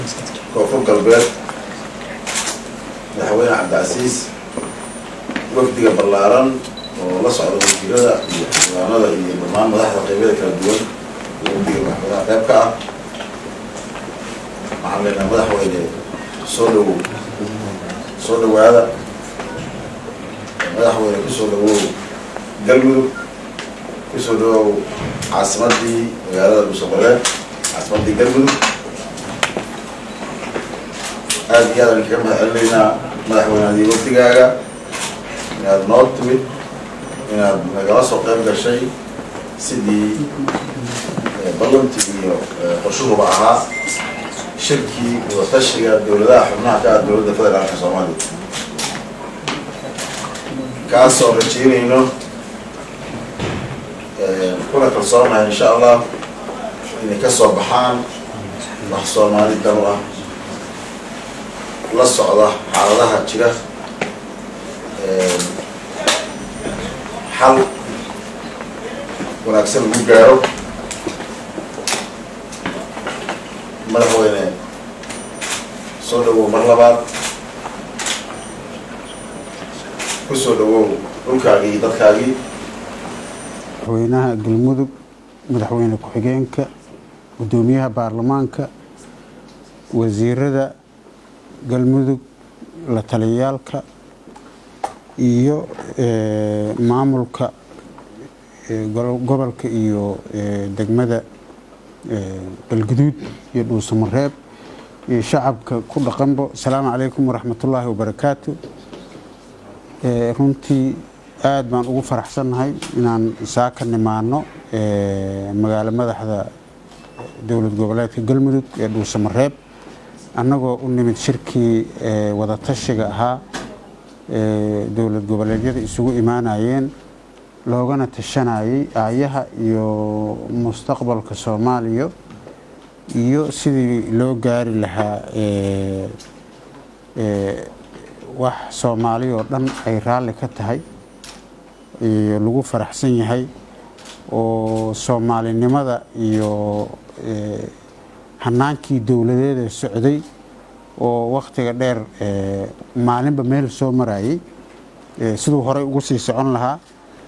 koonfur galbeed madaxweyne cabdicasiis wafdiga ballaaran oo la socda wasiirada iyo xildhibaanada iyo dhammaan madaxda qeybada kala duwan iyo wafdiga madaxweynaha qayb ka ah waxaan leenahay madaxweyne soo dhawow soo dhawaada madaxweyne kusoo dhawow galmudug kusoo dhawow caasimadii magaalada dhuusamareeb caasimadii galmudug aada iyo aadaan kaga mahad celinaynaa madaxweyneadii wafdigaaga inaad noo timid inaad nagala soo qayb gashay sidii ballanti iyo qorshuhuba ahaa shirkii wadatashiga dowladaha xubnaha ka ah dowladda federaalka soomaaliya kaasoo rajeynayno kuna kalsoonahay insha allah inay ka soo baxaan wax soomaali danu ah la socda xaaladaha jira xal wanaagsan lagu gaaro madaxweyne soo dhawow mar labaad ku soo dhawow dhulkaagii iyo dadkaagii madaxweynaha galmudug madaxweyne ku-xigeenka guddoomiyaha baarlamaanka wasiirada galmudug la taliyaalka iyo maamulka gobolka iyo degmada galguduud iyo dhuusamareeb iyo shacabka ku dhaqanbo asalaamu calaykum waraxmatullaahi wabarakaatu runtii aada baan ugu faraxsannahay inaan saaka nimaano magaalo madaxda dowlad goboleedka galmudug ee dhuusamareeb annagoo u nimid shirkii wadatashiga ahaa dowlad goboleedyada isugu imaanayeen loogana tashanayay aayaha iyo mustaqbalka soomaaliya iyo sidii loo gaari lahaa wax soomaali oo dhan ay raalli ka tahay iyo lagu faraxsan yahay oo soomaalinimada iyo hanaankii dowladeeda socday oo wakhtiga dheer maalinba meel soo marayay siduu horey ugu sii socon lahaa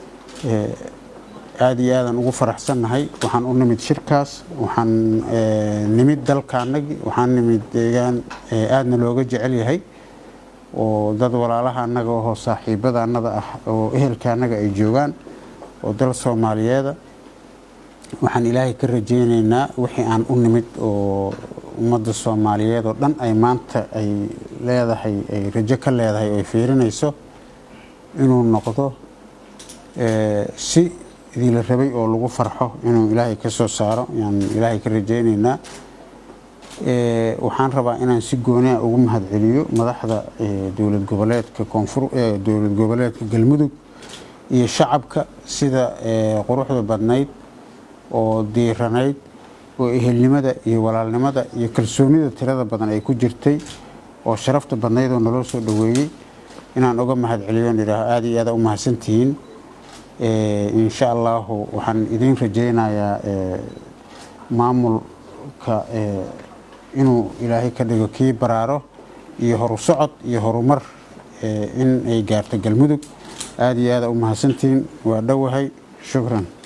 aada iyo aadaan ugu faraxsannahay waxaan u nimid shirkaas waxaan nimid dalkaanagi waxaan nimid deegaan aadna looga jecel yahay oo dad walaalaha annaga oo saaxiibada annada ah oo ehelka annaga ay joogaan oo dal soomaaliyeeda waxaan ilaahay ka rajeyneynaa wixii aan u nimid oo ummadda soomaaliyeed oo dhan ay maanta ay leedahay ay rajo ka leedahay oo ay fiirinayso inuu noqdo si idinla rabay oo lagu farxo inuu ilaahay ka soo saaro ayaan ilaahay ka rajeyneynaa waxaan rabaa inaan si gooniha ugu mahad celiyo madaxda dowlad goboleedka koonfur dowlad goboleedka galmudug iyo shacabka sida quruxda badnayd oo diiranayd oo ehelnimada iyo walaalnimada iyo kalsoonida tirada badan ay ku jirtay oo sharafta badnayd oo naloo soo dhoweeyey inaan uga mahad celiyo idhaaho aada iyo aada u mahadsantihiin insha allahu waxaan idiin rajeynayaa maamulka inuu ilaahay ka dhigo kii baraaro iyo horu socod iyo horumar in ay gaarto galmudug aada iyo aada u mahadsantihiin waa dhowahay shukran